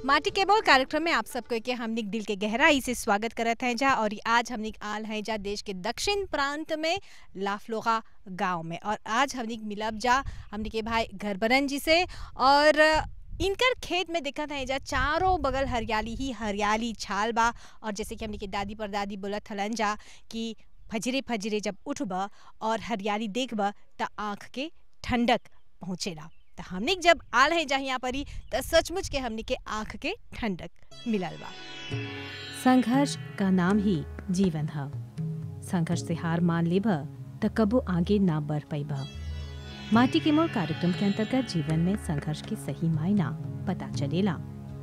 माटी के बोल कार्यक्रम में आप सबको के हमने दिल के गहराई से स्वागत करत हैं जा और आज हमने आल हैं जा देश के दक्षिण प्रांत में लाफलोगा गांव में और आज हमने मिलब जा हमने के भाई घरबरन जी से और इनकर खेत में दिक्कत है जा चारों बगल हरियाली ही हरियाली छाल बा और जैसे कि हमने के दादी पर दादी बोलत हलन जा कि फजरे फजरे जब उठब और हरियाली देखब त आँख के ठंडक पहुँचेला तो हमने जब आल है जहाँ यहाँ पर ही तो सचमुच के हमने के आँख के ठंडक मिलल बा संघर्ष का नाम ही जीवन है संघर्ष से हार मान लेब त कबो आगे ना बढ़ पैब माटी के मोड़ कार्यक्रम के अंतर्गत जीवन में संघर्ष के सही मायना पता चलेला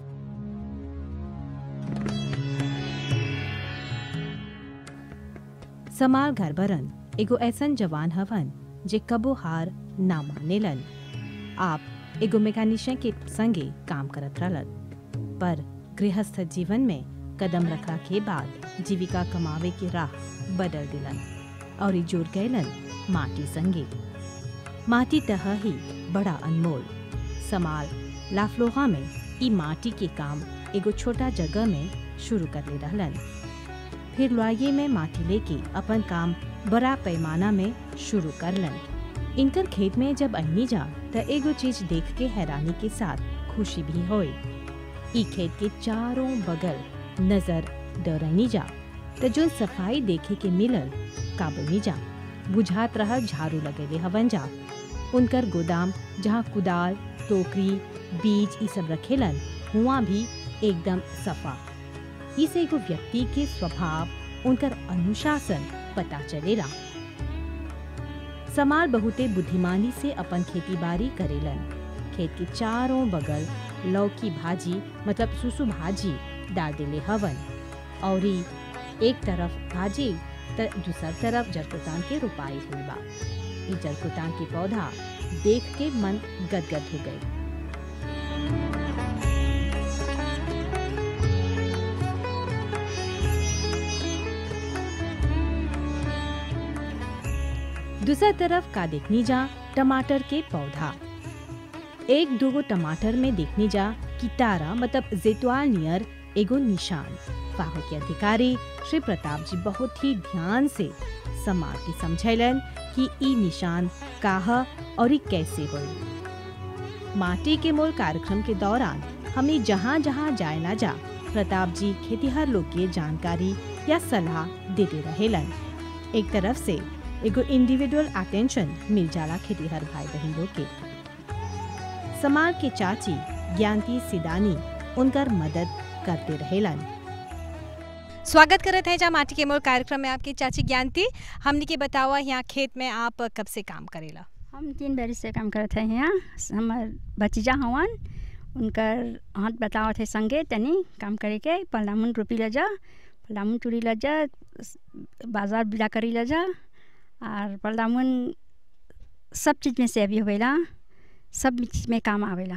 समाल घरबरन एगो ऐसन जवान हवन जे कबो हार ना मानेलन आप एगो मैकेनिशियन के संगे काम करत रहलन पर गृहस्थ जीवन में कदम रखा के बाद जीविका कमावे की राह बदल दिलन और ई जुड़ गयलन माटी संगे माटी तह ही बड़ा अनमोल समाल लाफलोहा में ई माटी के काम एगो छोटा जगह में शुरू कर ले रहलन फिर लुआये में माटी लेके अपन काम बड़ा पैमाना में शुरू करलन इनकर खेत में जब अहनी जा त एगो चीज देख के हैरानी के साथ खुशी भी होई ई खेत के चारों बगल नजर डरनी जा त जो सफाई देखे के मिलल काबनी जा बुझात रह झाड़ू लगेले हवन जा उनकर गोदाम जहाँ कुदाल टोकरी बीज ई सब रखेलन हुआ भी एकदम सफा इस एगो व्यक्ति के स्वभाव उनकर अनुशासन पता चलेला समाल बहुते बुद्धिमानी से अपन खेती बाड़ी करेलन खेत के चारों बगल लौकी भाजी मतलब सुसु भाजी डाल देले हवन और ई एक तरफ भाजी त दूसर तरफ जरकुतान के रोपाई हुई बा ई जरकुतान के पौधा देख के मन गदगद हो गई दूसरा तरफ का देखनी जा टमाटर के पौधा एक दूगो टमाटर में देखनी जा किटारा मतलब जेतवाल नियर एगो निशान फाहो के अधिकारी श्री प्रताप जी बहुत ही ध्यान से समाज के समझैलन कि ई निशान काह और ई कैसे होई माटी के मोल कार्यक्रम के दौरान हमने जहाँ जहाँ जाए ना जा प्रताप जी खेतीहर लोग के जानकारी या सलाह देते रहेलन एक तरफ से एगो इंडिविजुअल अटेंशन मिल जाला खेतीहर भाई बहन लोग के समाज के चाची ज्ञानती सिदानी उनकर मदद करते रहेलन स्वागत करत हैं जा माटी के मोल कार्यक्रम में आपकी चाची ज्ञानती हमने के बतावा यहाँ खेत में आप कब से काम करेला हम तीन बरिस से काम करत हैं यहाँ हमार भतीजा हवन उनकर हाथ बतावत है संगे तनी काम करे के पलामुन रोपी ल जा पलामुन चूड़ी ल जा बाजार बिला करी ल जा और पलामुन सब चीज़ में से अभी होवेला सब चीज़ में काम आवेला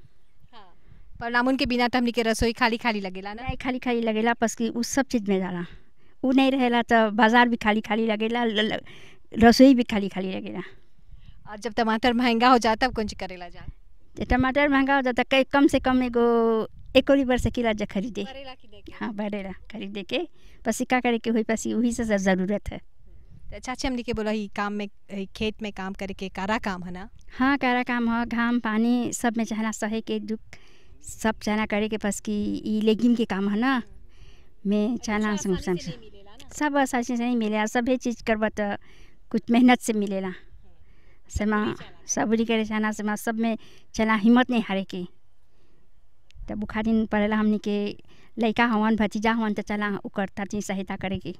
पर नामुन के बिना तो हमने के रसोई खाली खाली लगेला ना नहीं खाली खाली लगेला बस कि उ सब चीज़ में जाला उ नहीं रहेला तो बाजार भी खाली खाली लगेला ल- ल- रसोई भी खाली खाली लगेला और जब टमाटर महंगा हो जाता तब कुछ करेला जा तो टमाटर महंगा हो जाता कई कम से कम एगो एक और बार से किला जा खरीदे करेला की देखे हाँ बढ़ेला खरीदे के पसी का करे के हुई पसी वही से ज- ज़रूरत है तो चाची हमने के बोला ही काम में ही खेत में काम करे के कारा काम है ना हाँ कारा काम हो घाम पानी सब में चाहना सहे के दुख सब चाहना करे के पस की ई लेगिम के काम है ना में चाहना संग संग से सब आसानी से नहीं मिलेला सभी चीज़ करब तो कुछ मेहनत से मिलेला समा सबरी करे चाहना से सब में चला हिम्मत नहीं हारे के तब बुखारी पड़ेला हमनी के लड़का हवन भतीजा हवन तो चला ओकर ताची सहायता करे के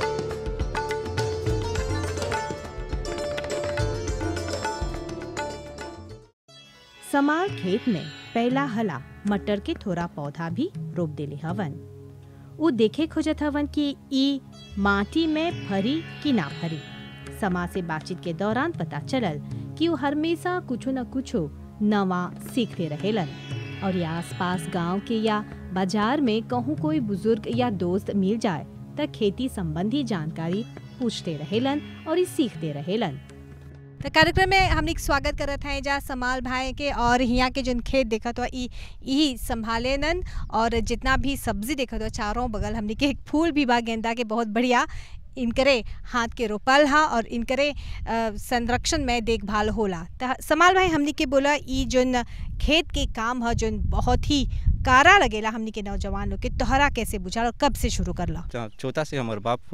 समाल खेत में पहला हला मटर के थोड़ा पौधा भी रोप देले हवन उ देखे खोजत हवन कि ई माटी में भरी कि ना भरी समा से बातचीत के दौरान पता चलल कि वो हमेशा कुछो न कुछो नवा सीखते रहेलन और या आसपास गांव के या बाजार में कहूँ कोई बुजुर्ग या दोस्त मिल जाए त खेती संबंधी जानकारी पूछते रहेलन और ई सीखते रहेलन तो कार्यक्रम में हमने स्वागत करत हैं जा समाल भाई के और यहाँ के जोन खेत देखत हो ई यही संभाले नन और जितना भी सब्जी देखत हो चारों बगल हमने के एक फूल भी बा गेंदा के बहुत बढ़िया इनकरे हाथ के रोपल हा और इनकरे अ, संरक्षण में देखभाल होला त समाल भाई हमने के बोला ई जोन खेत के काम ह जोन बहुत ही कारा लगेला हमने के नौजवान लोग के तोहरा कैसे बुझा और कब से शुरू करला च- छोटा से हमारे बाप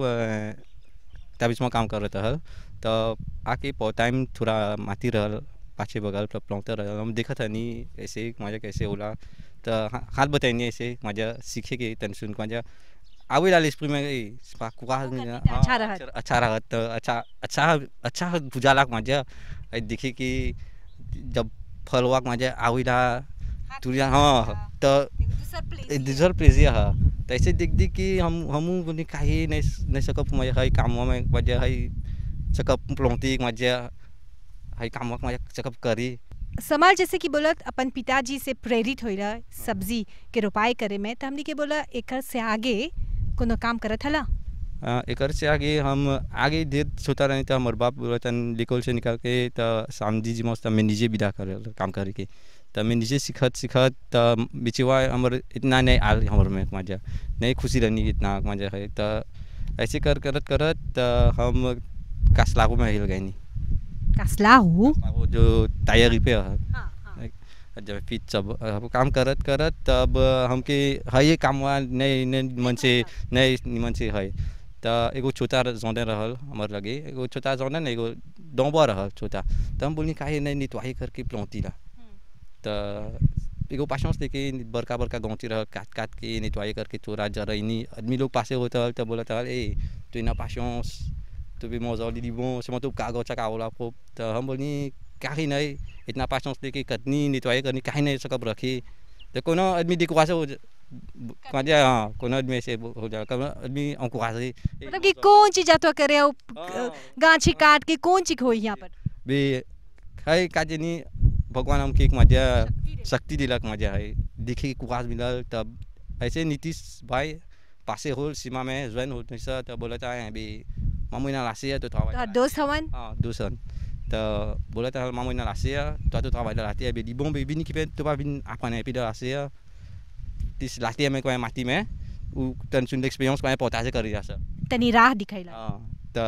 तबिस में काम कर रहे रहल तो आके पौ टाइम थोड़ा माती रहल पाछे बगल पर प्लौते रहल हम देखत हनी ऐसे माझ्या कैसे होला तो हा- हाथ बताइनी ऐसे माझ्या सीखे के तन सुन माझ्या आवे लाल स्प्रे में ए, स्पा कुआ वो करती हाँ, तो अच्छा रहत। अच्छा- अच्छा रहत तो अच्छा अच्छा अच्छा बुझाला माझ्या ऐ देखी कि जब फलवा माझ्या आवेला तुरिया हाँ तो रिझल्ट प्लेजिया हा तैसे देख देख की हम हमू बोली काही नाही नाही सकप माझ्या काही कामामध्ये माझ्या काही सकप प्लॉंती माझ्या काही कामाक माझ्या सकप करी समाल जैसे कि बोलत अपन पिताजी से प्रेरित होइला सब्जी के रोपाई करे में तो हमने के बोला एकर से आगे कोनो काम करत हला अ, एकर से आगे हम आगे देर छोटा रहने तो हमारे बाप बोलतन लिकोल से निकाल के तो सामजी जी मस्त मैं निजे विदा कर काम करे के तो मैं निजे सीखत सीखत तो बिचवा हमर इतना नहीं आल हमर में माझ्या नहीं खुशी रहनी इतना माझ्या है तो ऐसे कर करत करत तो हम कासलागो में हिल गए नहीं कसलाहू वो जो तैयारी पे है जब फिर सब अब काम करत करत तब हमके है ये काम नहीं नहीं मन से नहीं मन से है तो एगो छोटा जोने रहल हमार लगे एगो छोटा जोने नहीं एगो डोंबा रहल छोटा तो हम बोली काहे नहीं नितवाही करके प्लौती ला तो एगो पासों लेके बड़का बड़का गौती रह काट काट के नितवाही करके चोरा जरैनी आदमी लोग पासे होता तो बोला था ए तू ना पासों तो भी मौजा ली bon c'est tout कागो चकाओ ला को तो हम बोली काही नहीं इतना पासों लेके कतनी नितवाही करनी काही नहीं सकब रखी तो कोनो आदमी दिखवा से हो माझ्या हाँ कोनो आदमी ऐसे हो जा कोनो आदमी अंको से मतलब कि कौन चीज जातो करे हो हाँ। गांछी काट के कौन चीज होई यहाँ पर बे है काजेनी भगवान हमके एक माझ्या शक्ति दिलक माझ्या है देखी कुआस मिलल तब ऐसे नीतीश भाई पासे होल सीमा में ज्वाइन हो नहीं तो बोला था अभी मामू ना लासे है तो था तोहर दोस्त हवन हाँ दूसरन तो बोला था मामू ना लासे है तो तो था लाते है बेदी बोम बेबी नहीं कि तो बिन आपन है पिदा लासे है तिस लाते में कोई माटी में उ तन सुन एक्सपीरियंस कोई पता से कर रहा सर तनी राह दिखाइला हाँ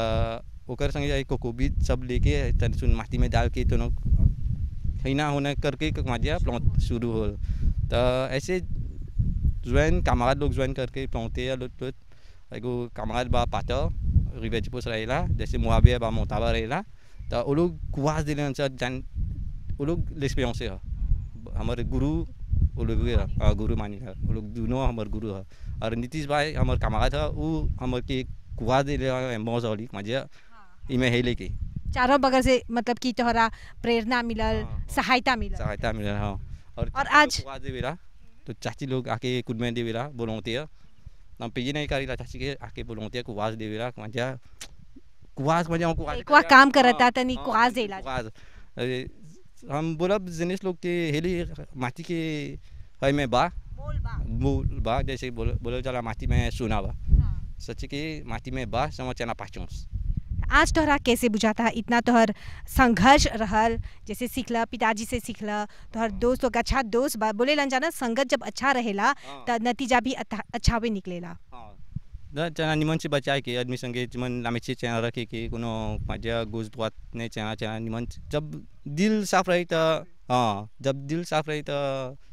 तो ओकर संगे जाई कोकोबीज सब लेके तन सुन माटी में डाल के तो हिना होने करके माझ्या प्लॉट शुरू हो तो ऐसे ज्वाइन कामराद लोग ज्वाइन करके प्लॉटे या लुट लुट एगो कामराद बा पाता रिवेज पोस रहेला जैसे मुआबे बा मोताबा रहेला तो वो लोग कुआस दिले अनुसार जान वो लोग l'expérience है हमारे गुरु वो लोग भी है, हाँ, गुरु मानी है वो लोग दोनों हमारे गुरु है और नीतीश भाई हमारे कामराद था वो हमारे के कुआस दिले मौज वाली माझ्या इमे है लेके चारों बगल से मतलब कि तोहरा प्रेरणा मिलल हाँ, हाँ। सहायता मिलल सहायता मिल रहा हाँ और और चाची आज- लोग कुआस दे बेरा तो चाची लोग आके कुद में दे बेरा बोलते हैं हम पे नहीं करी चाची के आके बोलते हैं कुआस दे बेरा माझ्या कुआस माझ्या कुआस एक वा काम करता तनी कुआस देला कुआस अरे, हम बोलब जिनिस लोग के हेली माटी के है में बा मूल बा जैसे बोल बोले चला माटी में सोना बा सच के माटी में बा समझ चना पाचोंस आज तोहरा कैसे बुझाता इतना तोहर संघर्ष रहल जैसे सीखला पिताजी से सीखला तोहर दोस्त लोग अच्छा दोस्त बा बोले लन जाना संगत जब अच्छा रहेला त नतीजा भी अथा- अच्छा भी निकलेला हाँ न चना निमन से बचाए के आदमी संगे निमन लामेचे चना रखे के कोनो माझ्या गोज बात नहीं चना चना निमन जब दिल साफ रही तो हाँ जब दिल साफ रही तो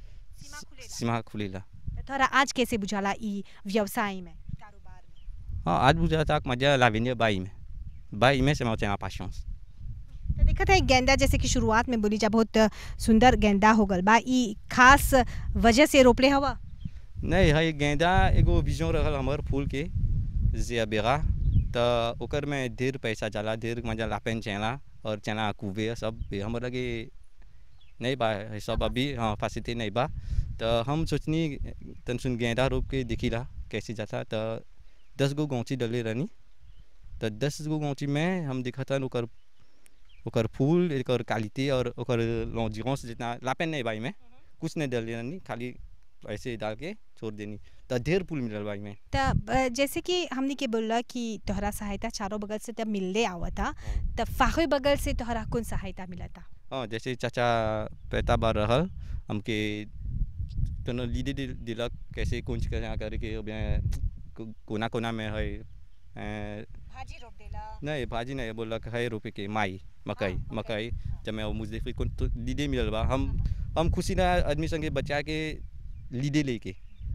सीमा खुलेला त तोहरा आज कैसे बुझाला ई व्यवसाय में कारोबार में हाँ आज बुझा था माझ्या लाविन्य बाई में बाई में से मैं चना पाशंस तो देखत है गेंदा जैसे कि शुरुआत में बोली जा बहुत सुंदर गेंदा हो गल बा ई खास वजह से रोपले हवा नहीं है गेंदा एगो बीजों रहल हमर फूल के जे बेगा तो ओकर में ढेर पैसा जाला ढेर मजा लापेन चना और चना कुबे सब भी हमर लगे नहीं बा है सब अभी हाँ फासिते नहीं बा तो हम सोचनी तन सुन गेंदा रोप के देखिला कैसे जाता तो दस गो गौची डले रहनी तो दस गो गौची में हम देखा था ओकर ओकर फूल एकर क्वालिटी और ओकर लॉन्जिगोंस जितना लापेन नहीं बाई में कुछ नहीं डले रहनी खाली ऐसे डाल के छोड़ देनी तो ढेर फूल मिलल बा में तब अ, जैसे कि हमने के बोला कि तोहरा सहायता चारों बगल से तब मिलले आवता तब फाहे बगल से तोहरा कौन सहायता मिलता हाँ जैसे चाचा पैता बार रहल हमके तनो लीडे दिल- दिलक कैसे कौन चीज कैसे करके अब यहाँ को- कोना कोना में है अ, भाजी रोप देला नहीं भाजी नहीं बोलक है रोपे के माई मकई हाँ, okay. मकई जब मैं मुजफ्फर को तो लीडे मिलल बा हम हम खुशी ना आदमी संगे बचा के लीडे लेके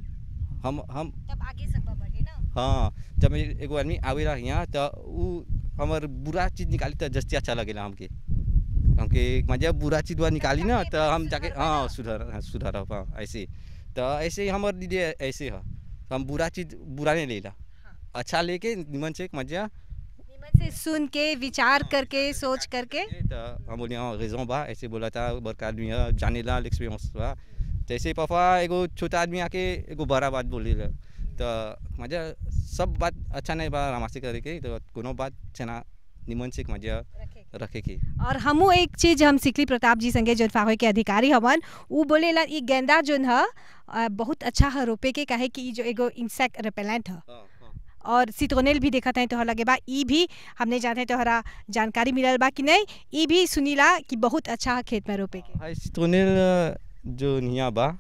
हम हम तब आगे सब बढ़े ना हाँ जब मैं एगो आदमी आवेला यहाँ तो उ हमर बुरा चीज निकाली तो जस्ती अच्छा लगेला हमके हमके मजा बुरा चीज हुआ निकाली ना तो हम जाके हाँ सुधार हाँ, सुधार हाँ ऐसे तो ऐसे ही हमारे लिए ऐसे है हम बुरा चीज बुरा नहीं लेला अच्छा लेके निमन से मजा निमन से सुन के विचार करके सोच करके तो हम बोले हाँ रेजों बा ऐसे बोला था बड़का आदमी है जाने ला एक्सपीरियंस बा जैसे पापा एगो छोटा आदमी आके एगो बड़ा बात बोले ला तो मजा सब बात अच्छा नहीं बा हमारे करे के तो कोनो बात छना निमन से मजा रखे के और हमू एक चीज हम सिकली प्रताप जी संगे जौन फावे के अधिकारी हवन उ बोलेला ई गेंदा जोन ह अ, बहुत अच्छा है रोपे के काहे कि ई जो एगो इंसेक्ट रिपेलेंट है और सितोनेल भी देखत है तोहरा लगे बा ई भी हमने जानते तोहरा जानकारी मिलल बा कि नहीं ई भी सुनीला कि बहुत अच्छा है खेत में रोपे के हाय सितोनेल जो निया बा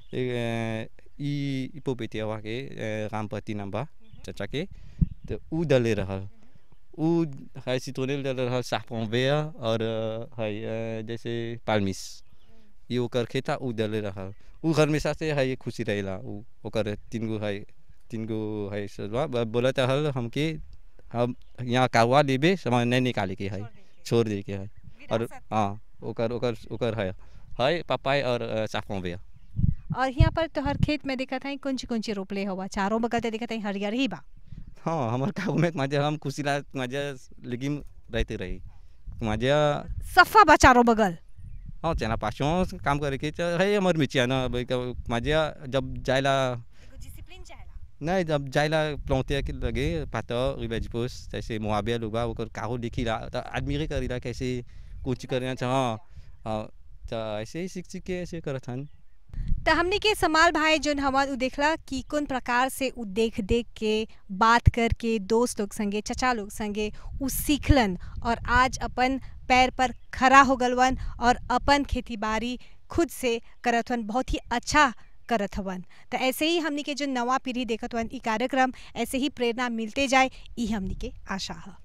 ए, ई इपोपेटिया वा के ए, रामपति नाम बा चाचा के तो ऊ डले रहल ऊ हाय सितोनेल डले रहल साफोंवेया और अ, हाय अ, जैसे पालमिस ये ओकर खेता ऊ डले रहल ऊ हमेशा से हाय खुशी रहेला ऊ ओकर तीन गो हाय तीन गो हाय सलवा बोला था हल हमके हम यहाँ कावा लेबे सामान नहीं निकाले के है छोड़ दे के है और हाँ ओकर ओकर ओकर है है पपाई और अ, साफोंवेया और यहाँ पर तोहर खेत में देखत है कौन ची कौन ची रोपले हुआ चारों बगल ते देखत है हरियर ही बा हाँ हमार काबू में मजा हम खुशी ला मजा लेकिन रहते रही मजा सफा बा चारों बगल हाँ चना पासों काम करे के तो है हमार मिचिया ना भाई का मजा जब जायला डिसिप्लिन चाहेला नहीं जब जायला प्लौते के लगे पाता रिबेज पोस जैसे मुआबिया लोग बा ओकर काहो लिखी ला तो आदमी के करी ला कैसे कुछ करना चाह हाँ हाँ तो ऐसे ही सीख सीख के ऐसे करत हन त हमने के समाल भाई जोन हमार उ देखला कि कौन प्रकार से उ देख देख के बात करके दोस्त लोग संगे चचा लोग संगे उ सीखलन और आज अपन पैर पर खड़ा हो गलवन और अपन खेती बाड़ी खुद से करत हवन बहुत ही अच्छा करत हवन तो ऐसे ही हमनी के जो नवा पीढ़ी देखत हवन ई कार्यक्रम ऐसे ही प्रेरणा मिलते जाए ई हमनी के आशा है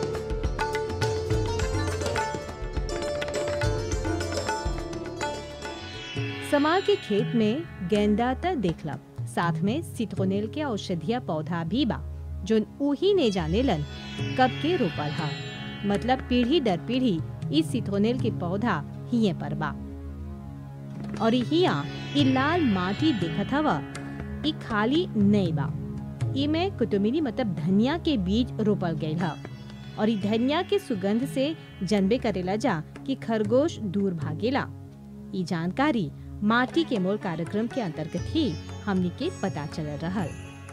समार के खेत में गेंदा त देखला साथ में सिट्रोनेल के औषधीय पौधा भी बा जोन उही ने जानेलन कब के रोपल हा मतलब पीढ़ी दर पीढ़ी इस सिट्रोनेल के पौधा हिये पर बा और हिया इ लाल माटी देखत हवा इ खाली नहीं बा इमे कुतुमिनी मतलब धनिया के बीज रोपल गईल हा और इ धनिया के सुगंध से जनबे करेला जा कि खरगोश दूर भागेला इ जानकारी माटी के मोल कार्यक्रम के अंतर्गत ही हमनी के पता चल रहल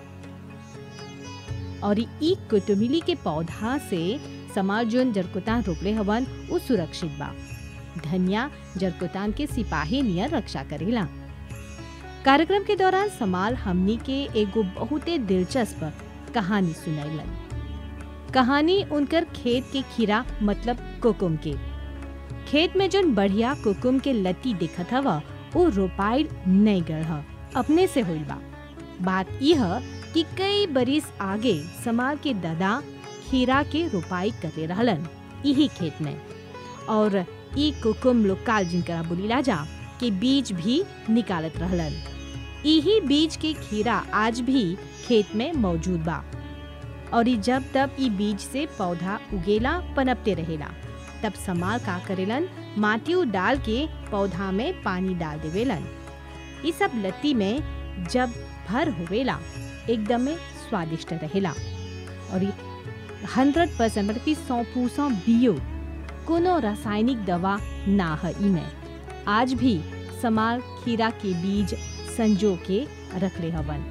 और ई कुटुमिली के पौधा से समाज जोन जरकुतान रोपले हवन उ सुरक्षित बा धनिया जरकुतान के सिपाही नियर रक्षा करेला कार्यक्रम के दौरान समाल हमनी के एगो बहुते दिलचस्प कहानी सुनैलन कहानी उनकर खेत के खीरा मतलब कोकुम के खेत में जोन बढ़िया कुकुम के लती दिखत हवा वो रोपाइल नहीं गढ़ ह, अपने से होइल बा बात यह कि कई बरिस आगे समाल के दादा खीरा के रोपाई करे रहलन यही खेत में और ई कुकुम लोकाल जिनकरा बोलीला जा के बीज भी निकालत रहलन यही बीज के खीरा आज भी खेत में मौजूद बा और ई जब तब ई बीज से पौधा उगेला पनपते रहेला तब समाल का करेलन माटी उ डाल के पौधा में पानी डाल देवेलन ई सब लत्ती में जब भर होवेला एकदम में स्वादिष्ट रहेला और हंड्रेड परसेंट मतलब कि सौ पूसौ बियो कोनो रासायनिक दवा ना है इमे आज भी समाल खीरा के बीज संजो के रखले हवन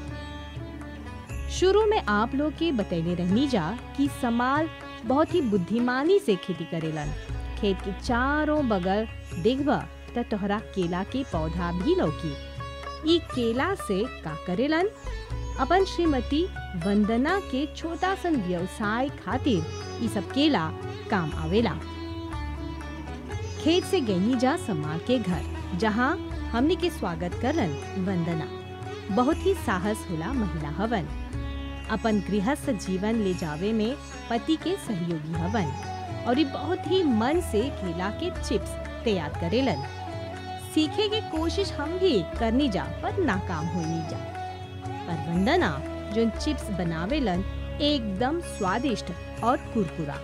शुरू में आप लोग के बतैले रहनी जा कि समाल बहुत ही बुद्धिमानी से खेती करेलन खेत के चारों बगल देखबा त तोहरा केला के पौधा भी लौकी ई केला से का करेलन अपन श्रीमती वंदना के छोटा सन व्यवसाय खातिर ई सब केला काम आवेला खेत से गईनी जा समाल के घर जहाँ हमने के स्वागत करन वंदना बहुत ही साहस होला महिला हवन अपन गृहस्थ जीवन ले जावे में पति के सहयोगी हवन और ये बहुत ही मन से केला के चिप्स तैयार करेलन सीखे की कोशिश हम भी करनी जा पर नाकाम होनी जा पर वंदना जो चिप्स बनावेलन एकदम स्वादिष्ट और कुरकुरा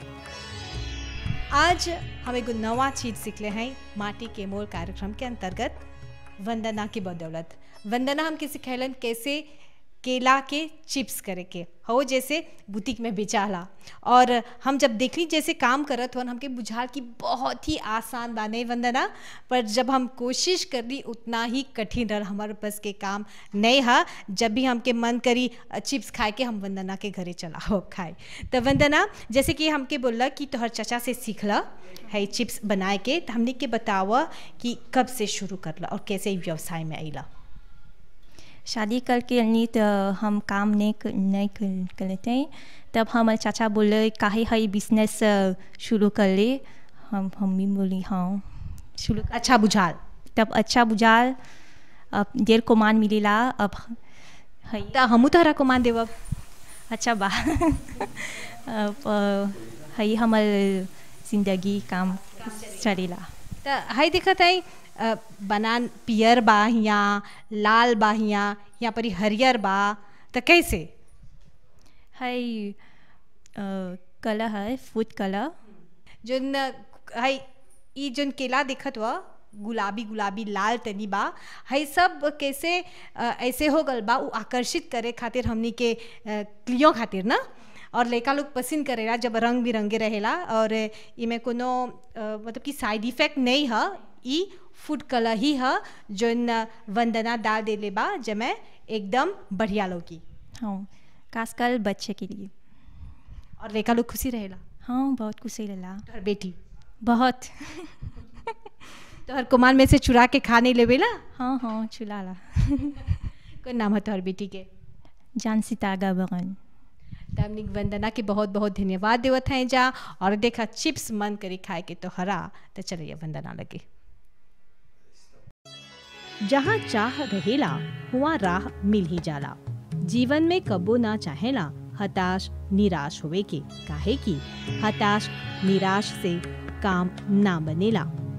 आज हम एगो नवा चीज सीखले हैं माटी के मोल कार्यक्रम के अंतर्गत वंदना की बदौलत वंदना हमके सिखैलन कैसे केला के चिप्स करे के हो जैसे बुटीक में बेचाला और हम जब देखली जैसे काम करत हन हमके बुझाल कि बहुत ही आसान बाने वंदना पर जब हम कोशिश करली उतना ही कठिन रह हमारे पास के काम नहीं है जब भी हमके मन करी चिप्स खाए के हम वंदना के घरे चला हो खाए तो वंदना जैसे कि हमके बोलला कि तोहर चचा से सीखला है चिप्स बनाए के तो हमने के बतावा कि कब से शुरू करला और कैसे ई व्यवसाय में अला शादी करके अनी तो हम काम नहीं कर, नहीं कर, करते तब हमारे चाचा बोले काहे है बिजनेस शुरू कर ले हम हम भी बोली हाँ शुरू कर अच्छा बुझाल तब अच्छा बुझाल अब देर को मान मिलेला अब है तो हमू तोहरा को मान देव अच्छा बा अब अ, है हमार जिंदगी काम चलेला तो हाई दिखत है अ, बनान पियर बा हियाँ लाल बा हियाँ यहाँ पर हरियर बा तो कैसे है कलर है फूड कलर जोन है ई जोन केला दिखत हुआ गुलाबी गुलाबी लाल तनी बा है सब कैसे अ, ऐसे हो गल बा उ आकर्षित करे खातिर हमनी के अ, क्लियों खातिर ना और लड़का लोग पसंद करेला जब रंग बिरंगे रहेला और इमें कोनो अ, मतलब कि साइड इफेक्ट नहीं है ई फूड कलर ही है जोन वंदना डाल देले बा जमे एकदम बढ़िया लोगी हाँ खासकर बच्चे के लिए और लड़का लोग खुशी रहेला हाँ बहुत खुशी लला तोहर बेटी बहुत तोहर कुमार में से चुरा के खा नहीं लेवेला हाँ हाँ चुलाला कौन नाम है तोहर बेटी के जान सितागा बगन तमनिक वंदना के बहुत बहुत धन्यवाद देवत हैं जा और देखा चिप्स मन करी खाए के तो हरा तो चलिए वंदना लगे जहाँ चाह रहेला हुआ राह मिल ही जाला जीवन में कबो ना चाहेला हताश निराश होवे के काहे की हताश निराश से काम ना बनेला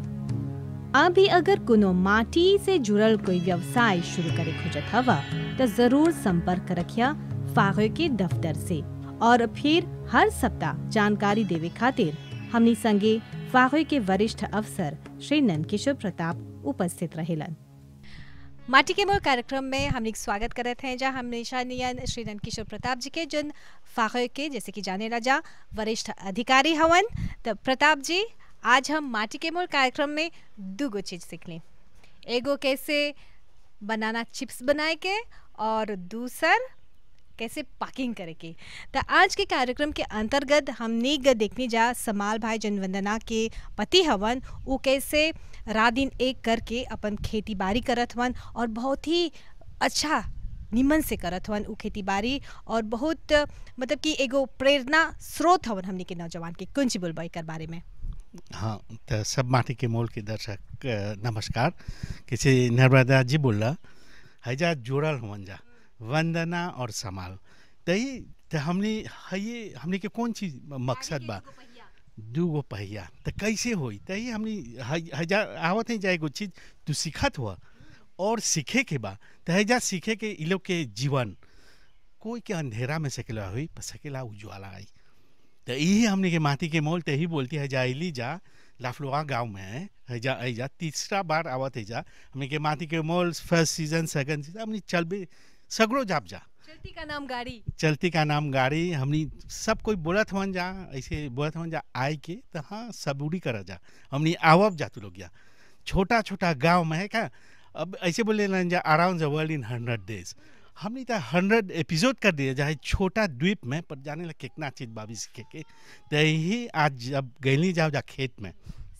अभी अगर कोनो माटी से जुड़ल कोई व्यवसाय शुरू करे खोजत हवा तो जरूर संपर्क रखिया फागे के दफ्तर से और फिर हर सप्ताह जानकारी देवे खातिर हमनी संगे फागे के वरिष्ठ अफसर श्री नंदकिशोर प्रताप उपस्थित रहेलन माटी के मोर कार्यक्रम में हम लोग स्वागत करत हैं जहाँ हमेशा नियन श्री नंदकिशोर प्रताप जी के जन फाखे के जैसे कि जाने ला जा वरिष्ठ अधिकारी हवन तो प्रताप जी आज हम माटी के मोर कार्यक्रम में दो गो चीज सीख ली एगो कैसे बनाना चिप्स बनाए के और दूसर कैसे पैकिंग करे के तो आज के कार्यक्रम के अंतर्गत हमने ग देखने जा समाल भाई जनवंदना के पति हवन वो कैसे रात दिन एक करके अपन खेती बाड़ी करत हवन और बहुत ही अच्छा निमन से करत हवन उ खेती बाड़ी और बहुत मतलब कि एगो प्रेरणा स्रोत हवन हमने के नौजवान के कौन सी बोलबा एकर बारे में हाँ तो सब माटी के मोल के दर्शक अ, नमस्कार किसी नर्मदा जी बोल रहा हैजा जोड़ल हुवन जा वंदना और समाल तही तो हमने है ये हमने के कौन चीज मकसद बा दू गो पहिया तो कैसे होई तही हमने है- हैजा आवत है जाए एगो चीज तू सीखत हुआ और सीखे के बा तो हैजा सीखे के इ लोग के जीवन कोई के अंधेरा में सकेला हुई पर सकेला उज्ज्वला आई तो यही हमने के माटी के मोल तो यही बोलती है जाइली जा लाफलोआ गांव में है है जा है जा तीसरा बार आवत है जा हमने के माटी के मोल फर्स्ट सीजन सेकंड सीजन हमने चल भी सगरो जाप जा चलती का नाम गाड़ी चलती का नाम गाड़ी हमनी सब कोई बोलत हवन जा ऐसे बोलत हवन जा आए के तो हाँ सबूरी कर जा हमनी आवब जा तू लोग जा छोटा छोटा गांव में है क्या अब ऐसे बोले ना जा around the world in hundred days हमने तो हंड्रेड एपिसोड कर दिया जाए छोटा द्वीप में पर जाने लगे कितना चीज बाबी सीखे के तो यही आज जब गैली जाओ जा खेत में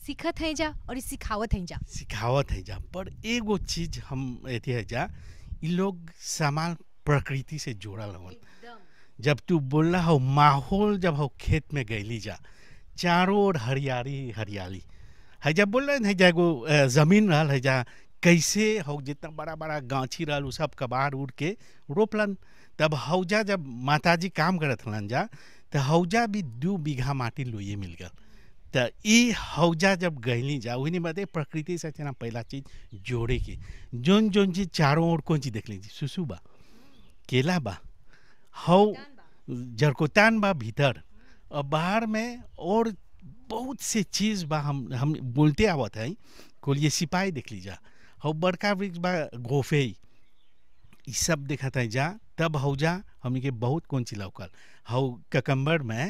सीखत हैं जा और सिखावत हैं जा सिखावत है जा पर एगो चीज हम एथी है जा इ लोग सामान प्रकृति से जोड़ल हवन जब तू बोल रहा हो माहौल जब हो खेत में गईली जा चारों ओर हरियाली हरियाली है जब बोल रहे हैं जा एगो अ, जमीन रहल है जा कैसे हो जितना बड़ा बड़ा गाछी रहल उ सब कबाड़ उड़ के रोपलन तब हौजा जब माताजी काम करत हलन जा तो हौजा भी दू बीघा माटी लोये मिल गल त ई हौजा जब गईली जा वही बदे प्रकृति से ना पहला चीज जोड़े के जोन जोन चीज चारों ओर कौन चीज देख लीजिए सुसु बा केला बा हौ जरकोतान बा भीतर और बाहर में और बहुत से चीज बा हम हम बोलते आवत है कोलिए सिपाही देख लीजा हौ बड़का वृक्ष बा गोफे ई सब देखत है जा तब हौजा हमनी के बहुत कौन चीज लौकल हौ ककम्बर में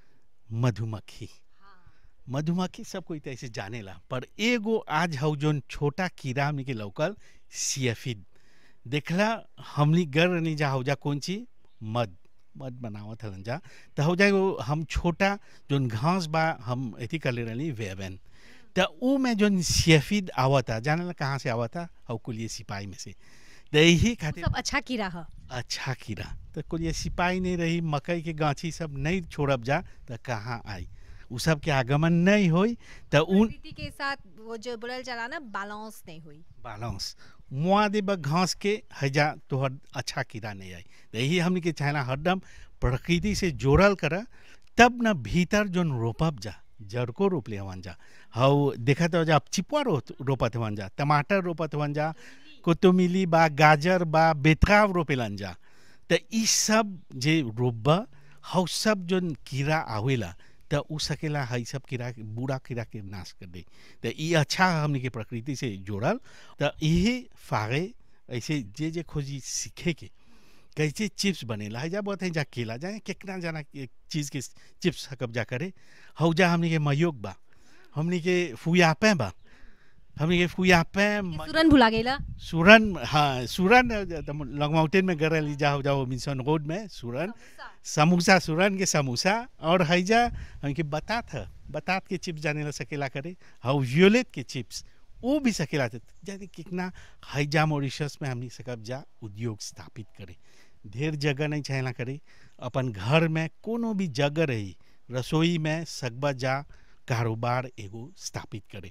मधुमक्खी मधुमक्खी सब कोई तो ऐसे जानेला पर एगो आज हौ जोन छोटा कीड़ा हमनी के लौकल सियफिड देखला हमनी गर रहनी जा हौजा कौन चीज मध मध बनावत हलन जा त हौजा एगो हम छोटा जोन घास बा हम एथी कर ले रहनी वेबन त ऊ में जोन सियफिड आवता जानेला कहाँ से आवता हौ कुलिए सिपाही में से त यही वो खातिर सब अच्छा कीड़ा है अच्छा कीड़ा तो कुल ये सिपाही नहीं रही मकई के गाछी सब नहीं छोड़ब जा तो कहाँ आई उ सब के आगमन नहीं होई तो उन प्रकृति के साथ वो जो बोलल जाला ना बैलेंस नहीं हुई बालांस मुआ देब घास के हैजा तोहर अच्छा कीड़ा नहीं आई तो यही हमनी के चाहना हरदम प्रकृति से जोड़ल कर तब न भीतर जोन रोपब जा जड़ को रोप ले हवन जा हौ देखत हो जा चिपुआ रो रोपत हवन जा टमाटर रोपत हवन जा कोतोमिली बा गाजर बा बेतराव रोपेलन जा त ई सब जे रोपबा हौ सब जोन कीड़ा आवेला त उ सकेला हई सब कीड़ा के बूढ़ा कीड़ा के नाश कर दे त ई अच्छा हमनी के प्रकृति से जोड़ल त यही फागे ऐसे जे जे खोजी सीखे के कैसे चिप्स बनेला है जा बहुत है जा केला जाए कितना जाना के चीज़ के चिप्स हकब जा करे हौ जा हमनी के मयोग बा हमनी के फुयापे बा हमनी के फुयापे म- तुरंत भुला गेला सुरन हाँ सुरन लॉन्ग माउंटेन में गरल जाओ जाओ मिशन रोड में सुरन समोसा सुरन के समोसा और हैजा हमके बतात है बतात के चिप्स जाने ला सकेला करे हाउ वियोलेट के चिप्स वो भी सकेला थे जाने कितना हैजा मॉरिशस में हमनी सकब जा उद्योग स्थापित करे ढेर जगह नहीं चाहेला करे अपन घर में कोनो भी जगह रही रसोई में सकबा जा कारोबार एगो स्थापित करे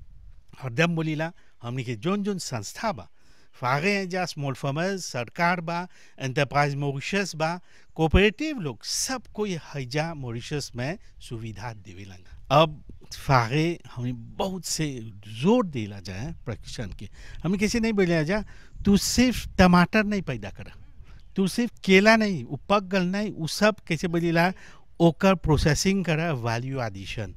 हरदम बोलीला हमनी के जोन जोन संस्था बा फागे हैं जा स्मॉल फार्मर्स सरकार बा एंटरप्राइज मॉरिशस बा कोऑपरेटिव लोग सब कोई हैजा मॉरिशस में सुविधा देवेलन अब फागे हमें बहुत से जोर देला जाए प्रशिक्षण के हमें कैसे नहीं बोले जा तू सिर्फ टमाटर नहीं पैदा कर तू सिर्फ केला नहीं उ पक गल नहीं उ सब कैसे बोलीला ओकर प्रोसेसिंग कर वैल्यू एडिशन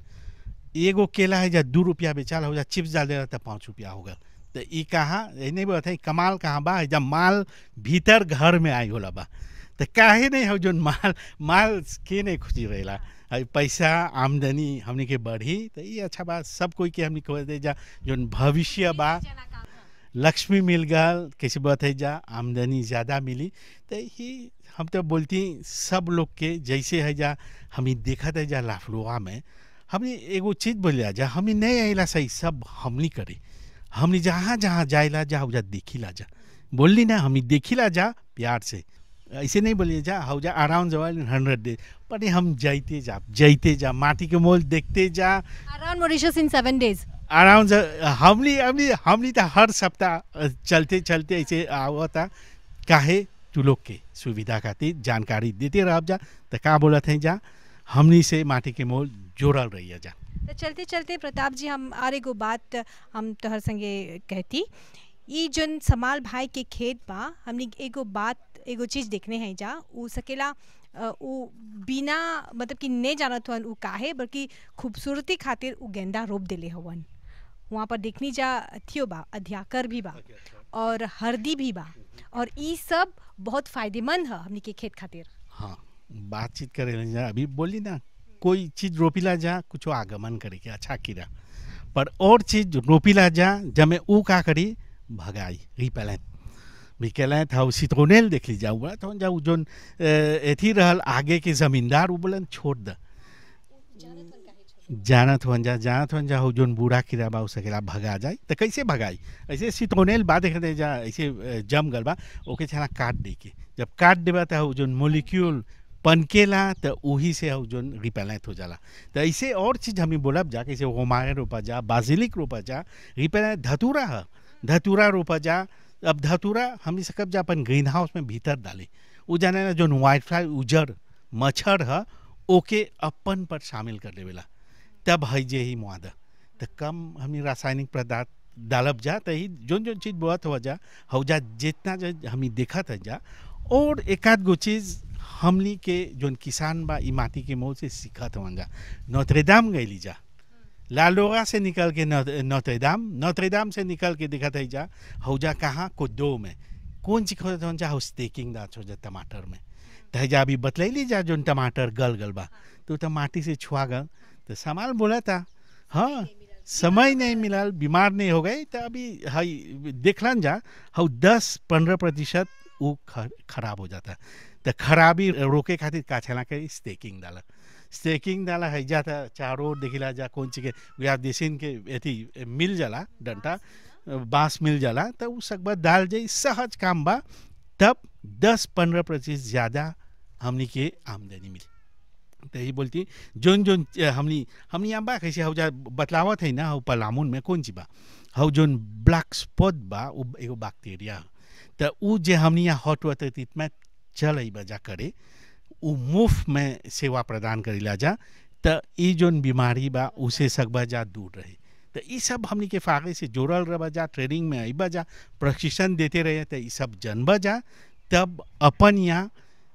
एगो केला है जा दू रुपया बेचाल हो जा चिप्स डाल देना तो पाँच रुपया होगा तो ई कहाँ ये नहीं बोलते हैं कमाल कहाँ बा है जब माल भीतर घर में आई होला बा तो काहे नहीं हो जोन माल माल के नहीं खुशी रहेला है पैसा आमदनी हमनी के बढ़ी तो ये अच्छा बात सब कोई के हमनी कह दे जा जोन भविष्य बा लक्ष्मी मिल गल कैसे बात है जा आमदनी ज़्यादा मिली तो ही हम तो बोलती सब लोग के जैसे है जा हमी देखत है जा लाफलुआ में हमने एगो चीज बोलिया जा हमने नहीं आइला सही सब हमनी करे हमने जहाँ जहाँ जाइला जा जा देखिला जा बोलली ना हमने देखिला जा प्यार से ऐसे नहीं बोलिए जा हौ जा अराउंड जवाल हंड्रेड डेज पर हम जाइते जा जाइते जा माटी के मोल देखते जा around Mauritius in seven days around हमली हमली हमली तो हर सप्ताह अ, चलते चलते ऐसे आवता काहे तू लोग के सुविधा खातिर जानकारी देते रह जा तो का बोलत है जा हमनी से माटी के मोल जोड़ल रही जा तो चलते चलते प्रताप जी हम और एगो बात हम तोहर संगे कहती ई जोन समाल भाई के खेत बा हमनी एगो बात एगो चीज देखने हैं जा उ सकेला अ, उ बिना मतलब कि नहीं जानत हवन उ काहे बल्कि खूबसूरती खातिर उ गेंदा रोप देले हवन वहाँ पर देखनी जा थियो बा अध्याकर भी बा और हरदी भी बा और ई सब बहुत फायदेमंद है हमनी के खेत खातिर हाँ बातचीत करे जा अभी बोली ना कोई चीज रोपिला जा कुछ आगमन करे के अच्छा कीड़ा पर और चीज रोपिला जा जमे ऊ का करी भगाई रिपेलेंट रिपेलेंट हाउ सिट्रोनेल देख ली जाऊ बोला तो जाऊ जोन अ, एथी रहल आगे के जमींदार उ बोलन छोड़ द जानत हुन जा जानत हुन जा हो जोन बूढ़ा कीड़ा बा उ सकेला भगा जाए तो कैसे भगाई ऐसे सितोनेल बा देख दे जा ऐसे अ, जम गल बा ओके छना काट दे के जब काट देबा तो हो जोन मोलिक्यूल पनकेला तो वही से हो जोन रिपेलेंट हो जाला तो ऐसे और चीज हमें बोलब जा कैसे होमारे रोपा जा बाजिलिक रोपा जा रिपेलेंट धतूरा है धतूरा रोपा जा अब धतूरा हम सकब जा अपन ग्रीन हाउस में भीतर डाले उ जाने ना जोन वाइट फ्लाई उजड़ मच्छर है ओके अपन पर शामिल कर देवेला तब है जे ही मुआदा तो कम हमें रासायनिक पदार्थ डालब जा तो ही जोन जोन चीज़ बोअत हो जा हो जा जितना जो हमें देखत है जा और एक आध गो चीज़ हमनी के जोन किसान बा ई माटी के मोह से सीखत हो जा नौतरेदाम गईली जा लालोगा से निकल के नौ- नौतरेदाम नौतरेदाम से निकल के दिखत है जा हो जा कहाँ कुद्दो में कौन चीज खोजत हो जा हो स्टेकिंग दाच हो जा टमाटर में तो जा अभी बतलैली जा जोन टमाटर गल गल बा तो तो माटी से छुआ गल तो सामान बोला था हाँ समय नहीं मिलल बीमार नहीं हो गए तो अभी हई देखलन जा हऊ दस पंद्रह प्रतिशत वो ख- खराब हो जाता तो खराबी रोके खातिर का छला के स्टेकिंग डाला स्टेकिंग डाला है जाता चारों ओर देखिला जा कौन चीज के या देसिन के अथी मिल जाला डंटा बांस मिल जाला तो उ सकबा डाल जाई सहज काम बा तब दस पंद्रह प्रतिशत ज़्यादा हमनी के आमदनी मिली तो यही बोलती जोन जोन अ, हमनी हमनी यहाँ बा कैसे हौ जा बतलावत है ना हौ पलामुन में कौन चीज बा हौ जोन ब्लैक स्पॉट बा उ एगो बैक्टीरिया ह। तो उ जे हमनी यहाँ हॉट वाटर ट्रीटमेंट चल बजा करे उ मुफ्त में सेवा प्रदान करेला जा तो ई जोन बीमारी बा उसे सकबा जा दूर रहे तो ई सब हमनी के फागे से जोड़ल रह जा ट्रेनिंग में अबा जा प्रशिक्षण देते रहे तो ई सब जनबा जा तब अपन यहाँ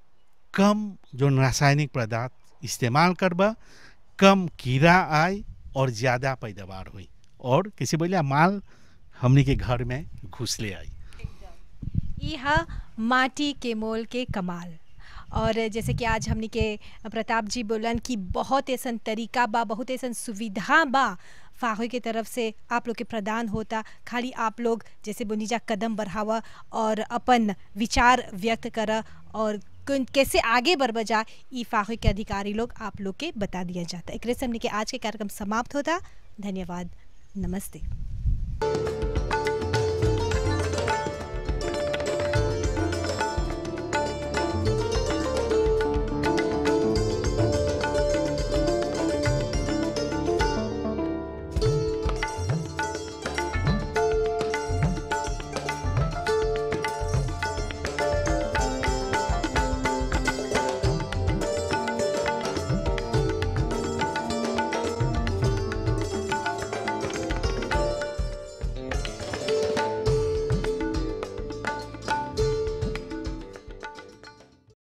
कम जो रासायनिक पदार्थ इस्तेमाल करबा कम कीड़ा आए और ज़्यादा पैदावार हुई और किसी बोलिया माल हमनी के घर में घुसले आई यह माटी के मोल के कमाल और जैसे कि आज हमनी के प्रताप जी बोलन कि बहुत ऐसा तरीका बा बहुत ऐसा सुविधा बा फाहो के तरफ से आप लोग के प्रदान होता खाली आप लोग जैसे बुनीजा कदम बढ़ावा और अपन विचार व्यक्त करा और कौन- कैसे आगे बढ़ बजा ई फाहो के अधिकारी लोग आप लोग के बता दिया जाता एक से हमने के आज के कार्यक्रम समाप्त होता धन्यवाद नमस्ते